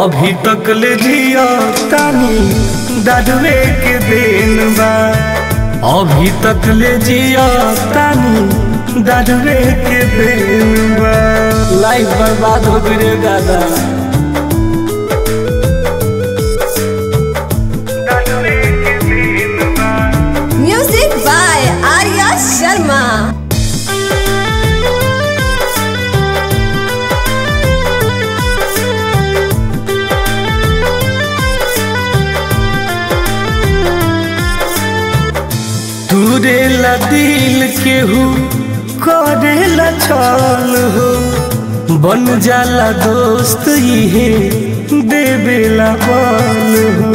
अभी तक ले जिया तानी दादुए के देन बा अभी तक ले जिया तानी दादुए के देन बा लाइफ बर्बाद हो गई रे दादा दादुए के देन बा Music by Arya Sharma. तुरेला दिल केहू करेला छल हो बन जाला दोस्त इहे देवेला बल हो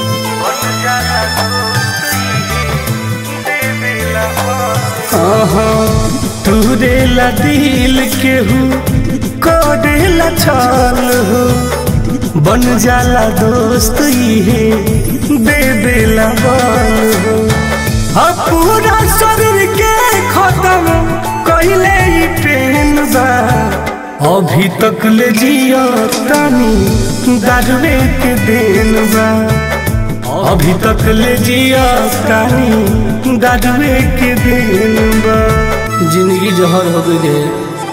आहा, तुरेला दिल केहू करेला छल हो बन जाला दोस्त इहे देवेला बल हो अब पूरा शरीर के खत्म कहिले ही ट्रेन बा अभी तक ले जिया तानी दारुए के देन बा अभी तक ले जिया तानी दारुए के देन बा जिंदगी जहर हो गई रे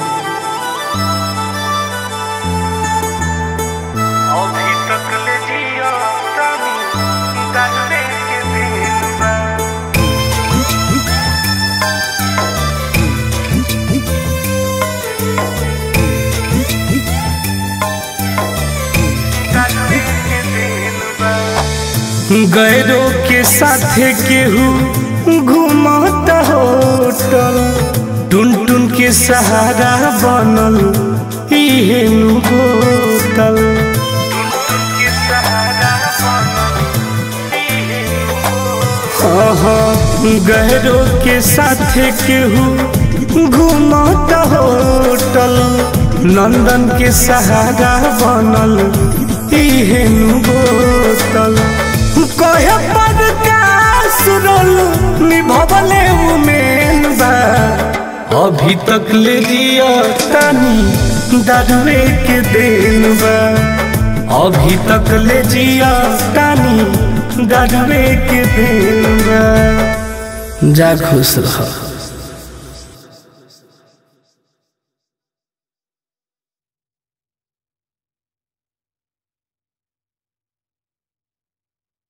अभी तक ले जिया तानी दारुए के देन बा गैरों के साथे केहू घुमाता होटल टुन टुन के सहारा बनल इहे नु बोतल गहरों के साथे केहू घुमाता होटल नंदन के सहारा बनल इहे नु बोतल कहे पद का सुरल निभवले उमेन बा अभी तक ले जिया तानी दारुए के देन बा अभी तक ले जिया तानी दारुए के देन बा जा खुश रह